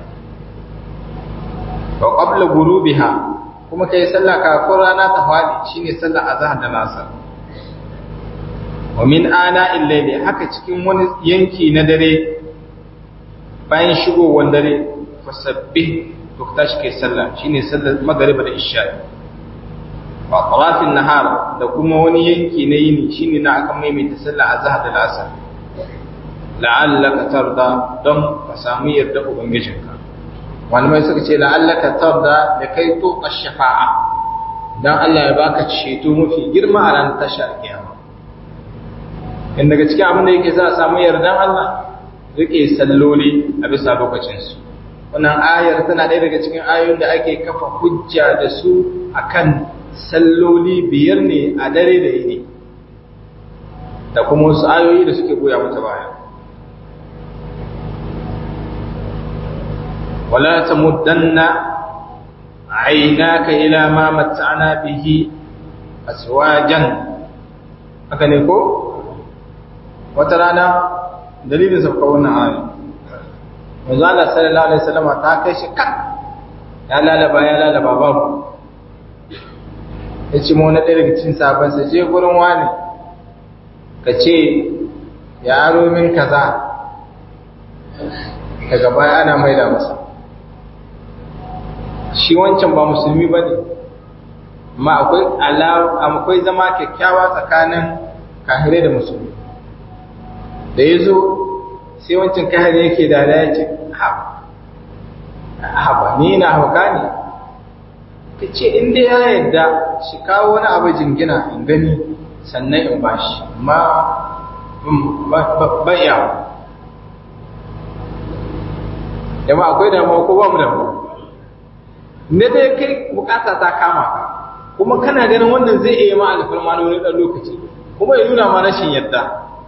wa qabla ghurubiha kuma kai sallah kafin rana ta fadi shine sallar azhar da nasar wa min ana illayli haka cikin wani yanki na dare bayan shigowar dare fasabbih to tashi kai sallah shine sallar magriba da isha'i wa qarafin nahar da kuma wani yanki na yini shine na aka maimaita sallah azhar da asar la'allaka tarda don ka samu yarda ubangijinka malamai suka ce la'allaka tarda da kai to ash-shafa'a dan Allah ya baka ceto mafi girma a ran tashar kiyama in daga cikin abin da yake sa a samu yardan Allah rike salloli a bisa lokacin su wannan ayar tana ɗaya daga cikin ayoyin da ake kafa hujja da su akan salloli biyar ne a dare da yini da kuma wasu ayoyi da suke goya mata baya wala tamuddanna aynaka ila ma mat'ana bihi aswajan haka ne ko wata rana dalilin sauka wannan ayoyi manzo Allah sallallahu alaihi wasallam ta kai shi kan ya lalaba ya lalaba babu ya ce mawana ɗaya daga cikin sabansa je gurin wani ka ce ya aro min kaza daga baya ana maida masa shi wancan ba musulmi ba ne amma akwai zama kyakkyawa tsakanin kahirai da musulmi da ya zo sai wancan kahirai yake da ya ce haba ni na hauka ne ka ce inda ya yadda shi kawo wani abu jingina in gani sannan in ba shi ma ban yawo yamma akwai damuwa ko ba mu damuwa ne dai kai bukata ta kama ka kuma kana ganin wannan zai iya ma alfarma na wani ɗan lokaci kuma ya nuna ma rashin yadda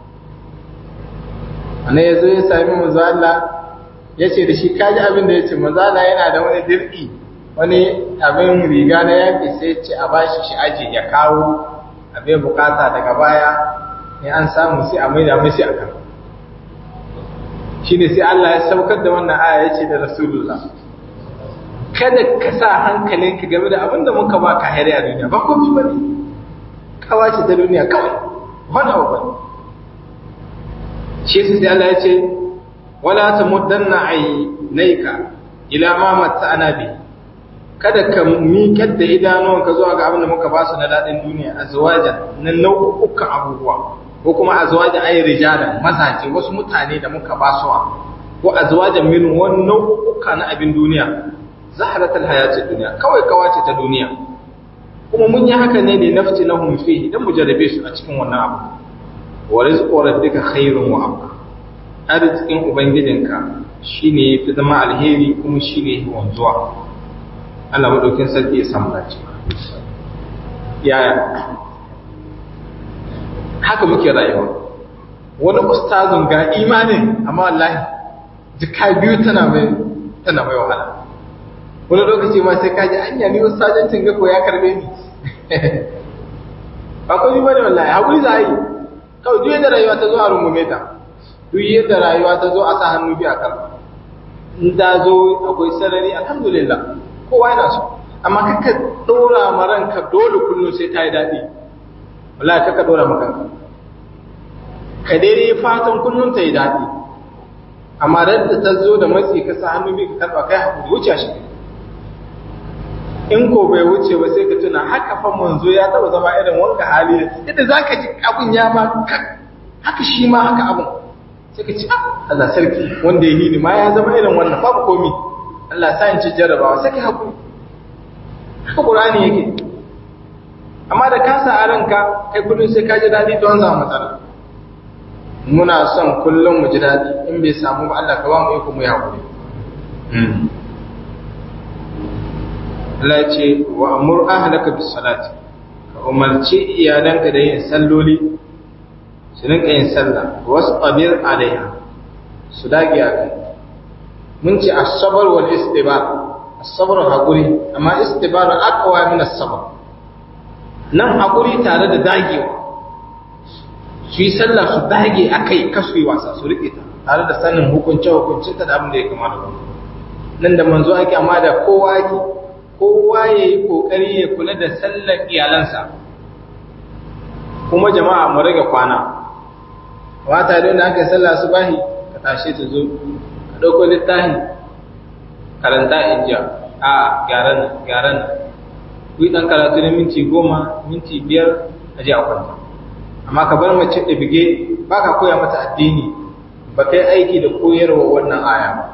ana ya zo ya sami manzo Allah ya ce da shi kaji abin da ya ce manzo Allah yana da wani dirki wani abin riga na yaƙi sai ce a bashi shi aji ya kawo abin bukata daga baya ne an samu sai a maida mashi a kan shi ne sai Allah ya saukar da wannan aya ya ce da Rasulullah kada ka sa hankalinka game da abin da muka ba ka hari a duniya ba komai ba ne kawace ta duniya kawai wani abu bane shi sai Allah ya ce wala tamuddanna aynaika ila ma matta'ana bi kada ka miƙar da idanuwanka zuwa ga abin da muka ba su na daɗin duniya azwajan na nau'ukan abubuwa ko kuma azwajan ayi rijalan mazaje wasu mutane da muka ba su ko azwajan min wani nau'uka na abin duniya zaharatul hayatid dunya kawai kawace ta duniya kuma mun yi haka ne ne nafti lahum fihi dan mu jarrabe su a cikin wannan abu wa rizqu rabbika khairun wa abqa arzikin ubangijinka shine yafi zama alheri kuma shine yafi wanzuwa Allah madaukin sarki ya samu dace yaya haka muke rayuwa wani ustazun ga imanin amma wallahi jika biyu tana mai tana mai wahala wani lokaci ma sai kaji anya ni ustazancin ga ko ya karbe ni ba ko ni bane wallahi hakuri za a yi kawai duk yadda rayuwa ta zo a rungume ta duk yadda rayuwa ta zo a sa hannu biya kan in ta zo akwai sarari alhamdulillah kowa yana so amma kaka dora ma ranka dole kullum sai ta yi daɗi wallahi kaka dora ma kanka ka daidai fatan kullum ta yi daɗi amma da ta zo da matsi ka sa hannu biyu ka karɓa kai haƙuri wuce shi in ko bai wuce ba sai ka tuna haka fa manzo ya taba zama irin wanka hali yadda zaka ji abun ya ma haka shi ma haka abun sai ka ci Allah sarki wanda ya hidi ma ya zama irin wannan babu komi Allah sa in ci jarrabawa sai ka hakuri haka Qur'ani yake amma da ka sa a ranka kai kullun sai ka ji dadi don za matsala muna son kullum mu ji dadi in bai samu ba Allah ka ba mu iko mu yi hakuri Allah ce wa amur ahlaka bis salati ka umarci iyalanka da yin salloli su rinka yin sallah wasu qabir alaiha su dage a kai mun ce as-sabr wal istibar as-sabr hakuri amma istibar aqwa min as-sabr nan hakuri tare da dagewa su yi sallah su dage akai kasu yi wasa su rike ta tare da sanin hukunce hukuncinta da abin da ya kamata nan da manzo ake amma da kowa ake kowa ya yi ƙoƙari ya kula da sallar iyalansa kuma jama'a mu rage kwana wata don da aka yi sallah su bahi ka tashe ta zo ka ɗauko littafi karanta injiya a gyaran gyaran ku yi ɗan karatu na minti goma minti biyar a ji a kwanta amma ka bar mace da bige ba ka koya mata addini ba kai aiki da koyarwa wannan aya ba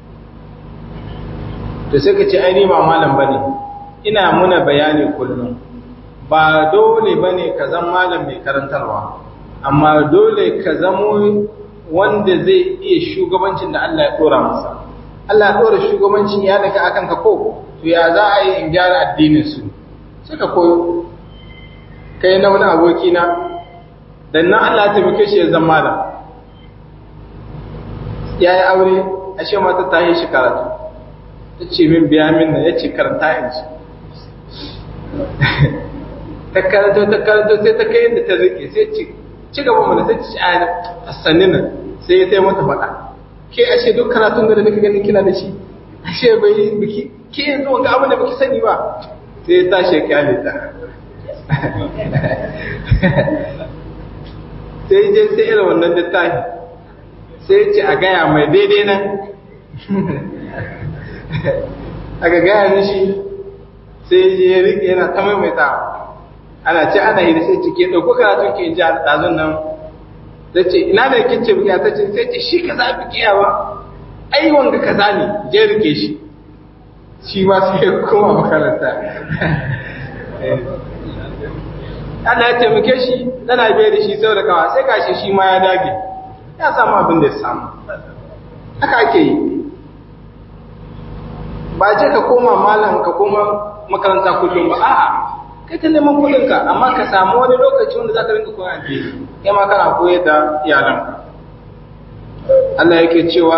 to sai ka ce ai ba malam bane ina muna bayani kullum ba dole bane ka zama malam mai karantarwa amma dole ka zamo wanda zai iya shugabancin da Allah ya dora masa Allah ya dora shugabancin ya daga akan ka ko to ya za a yi in gyara addinin su sai ka koyo kai na wani aboki na dan nan Allah ya taimake shi ya zama malam ya yi aure ashe mata ta yi shi karatu ta ce min biya min na ya ce karanta in ci ta karanto ta karanto sai ta kai yadda ta rike sai ci ci gaba mana sai ci a sannin nan sai ya taimata faɗa ke ashe duk karatun da nake ganin kina da shi ashe bai biki ke yanzu ga abin da baki sani ba sai ta shekali ta sai je sai irin wannan littafi sai ce a gaya mai daidai nan aka gaya mishi sai je ya rike yana ta maimaita ana ce ana yi da sai cike ɗauko karatun ke ji a ɗazun nan ta ce ina da kin ce biya ta ce sai ce shi kaza bikiya ba ai wanga kaza ne je rike shi shi ma sai ya koma makaranta Allah ya taimake shi tana biye da shi sau da kawa sai gashi shi ma ya dage ya samu abin da ya samu haka ake yi ba je ka koma malam ka koma makaranta kullum ba a'a kai ta neman kudinka amma ka samu wani lokaci wanda za ka rinka koyon addini kai ma kana koyar da iyalanka Allah yake cewa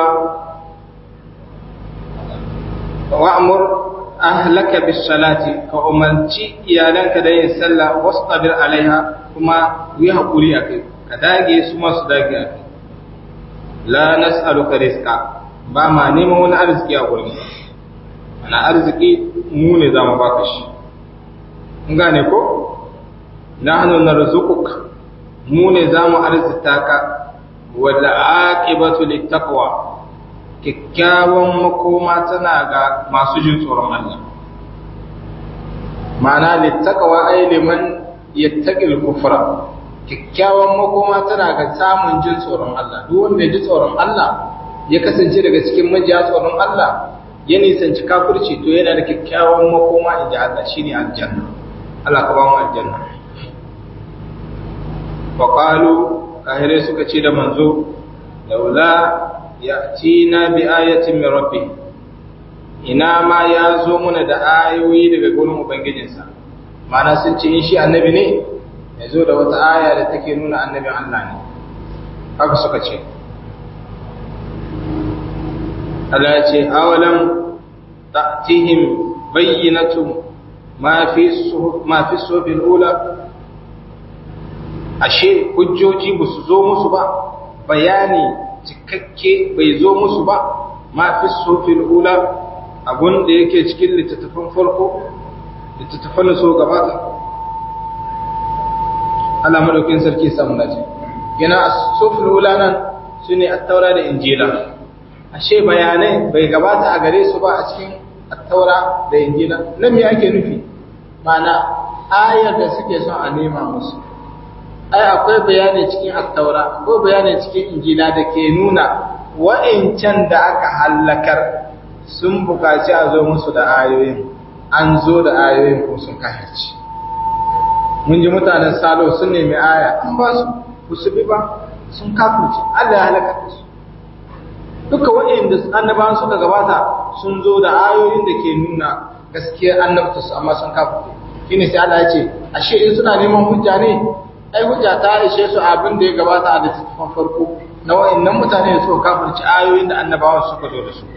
wa'mur ahlaka bis salati ka umarci iyalanka da yin sallah wastabir alaiha kuma yi hakuri akai ka dage su ma su dage akai la nas'aluka rizqa ba ma neman wani arziki a gurin ana arziki mu ne zamu baka shi in gane ko nahnu narzuquk mu ne zamu arzita ka wal aqibatu littaqwa kyakkyawan makoma tana ga masu jin tsoron Allah ma'ana littaqwa ay liman yattaqil kufra kyakkyawan makoma tana ga samun jin tsoron Allah duk wanda ya ji tsoron Allah ya kasance daga cikin majiya tsoron Allah ya nisanci kafirci to yana da kyakkyawan makoma in ji Allah shine aljanna Allah ka ba mu aljanna wa qalu kahirai suka ce da manzo laula ya'tina bi ayatin min rabbi ina ma ya zo muna da ayoyi daga gurin ubangijinsa ma'ana sun ce in shi annabi ne ya zo da wata aya da take nuna annabin Allah ne haka suka ce Allah ya ce awalam ta'tihim bayyinatu ma fi ma fi suhufil ula ashe hujjoji ba su zo musu ba bayani cikakke bai zo musu ba ma fi suhufil ula abun da yake cikin littattafan farko littattafan so gabata Allah madaukin sarki samu naji yana suhufil ula nan sune at-taura da injila ashe bayanai bai gabata a gare su ba a cikin attaura da injila nan me ake nufi mana ayar da suke son a nema musu ai akwai bayani cikin attaura akwai bayani cikin injila da ke nuna wa'incan da aka hallakar sun bukaci a zo musu da ayoyin an zo da ayoyin ko sun kahirci mun ji mutanen salo sun nemi aya an ba su su bi ba sun kafirci Allah ya halaka su duka waɗanda annabawan suka gabata sun zo da ayoyin da ke nuna gaskiyar annabta su amma sun kafa shine sai Allah ya ce ashe in suna neman hujja ne ai hujja ta ishe su abin da ya gabata a littattafan farko na waɗannan mutane da suka kafirci ayoyin da annabawan suka zo da su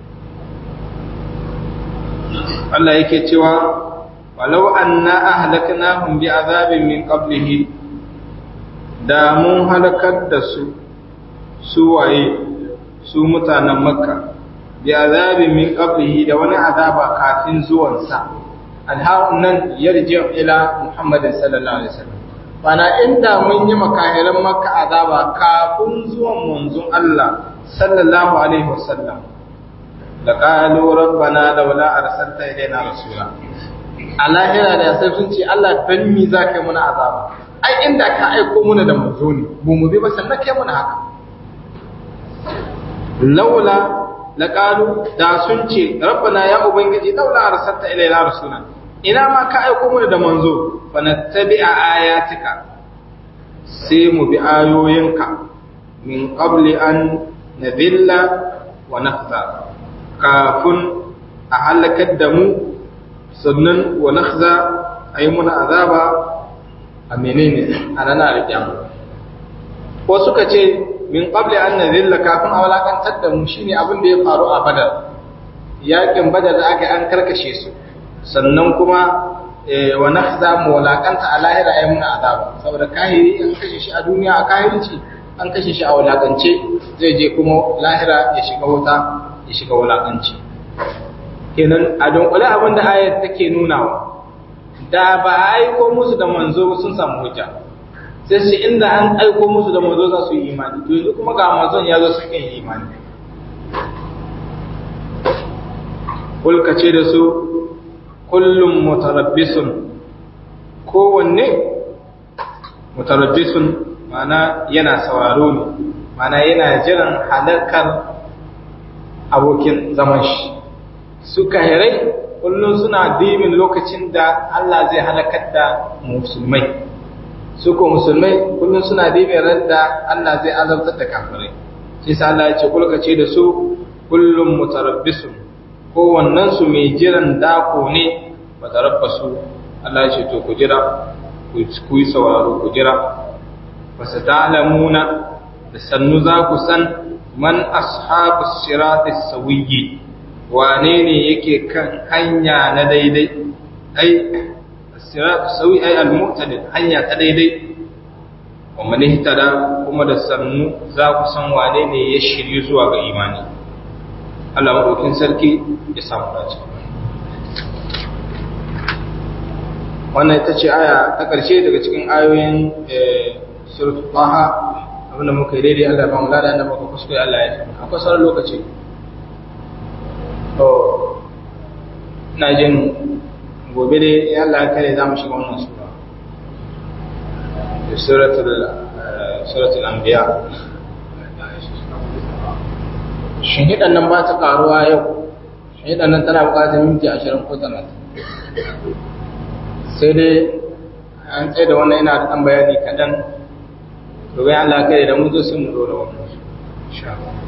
Allah yake cewa walau anna ahlaknahum bi azabin min qablihi da mun halakar da su su waye su mutanen makka bi azabin min qablihi da wani azaba kafin zuwansa alharun nan yarji ila muhammadin sallallahu alaihi wasallam bana inda mun yi makahiran makka azaba kafin zuwan manzon Allah sallallahu alaihi wasallam da qalu rabbana laula arsalta ilaina rasula a lahira da sai sun ce Allah dan mi zaka yi muna azaba ai inda ka aiko muna da manzo ne mu mu bi ba sannan kai muna haka laula laqalu da sun ce rabbana ya ubangiji laula arsalta ilaina rasula ina ma ka aiko mu da manzo fa nattabi'a ayatika sai mu bi ayoyinka min qabli an nadilla wa nakhza kafin a halakar da mu sannan wa nakhza ayi muna azaba a menene a ranar kiyama ko suka ce min qabli an nadhilla kafin a walakantar da mu shine abin da ya faru a badar yakin badar da aka an karkashe su sannan kuma wa nakhza mu walakanta a lahira ayi muna azaba saboda kahiri an kashe shi a duniya a kahirci an kashe shi a walakance zai je kuma lahira ya shiga wuta ya shiga walakanci kenan a dunkule abin da ayat take nunawa da ba a aiko musu da manzo sun samu hujja sai shi inda an aiko musu da manzo za su yi imani to yanzu kuma ga manzon ya zo suke yi imani kulka ce da su kullum mutarabbisun kowanne mutarabbisun mana yana sauraro ne mana yana jiran halarkar abokin zaman shi su kahirai kullum suna dimin lokacin da Allah zai halakar da musulmai su ko musulmai kullum suna dimin da Allah zai azabtar da kafirai sai sa Allah ya ce kulka ce da su kullum mutarabbisun kowannen su mai jiran dako ne mutarabbasu Allah ya ce to ku jira ku yi sauraro ku jira wasu ta'lamuna da sannu za ku san man ashabu sirati sawiyyi wane ne yake kan hanya na daidai ai siratu sawi ai al-mu'tadil hanya ta daidai wa man ihtada kuma da sannu za ku san wane ne ya shiryu zuwa ga imani Allah madaukin sarki ya samu dace wannan ita ce aya ta ƙarshe daga cikin ayoyin suratul taha abinda muka yi daidai Allah ya ba mu lada da muka kuskure Allah ya fi akwai sauran lokaci to ina jin gobe dai ya Allah kare za mu shiga wannan sura suratul suratul anbiya shin hidan nan ba ta karuwa yau hidan nan tana buƙatar minti 20 ko 30 sai dai an tsaye da wannan yana da ɗan bayani kaɗan to bayan Allah kare da mu zo sun mu dora wannan insha Allah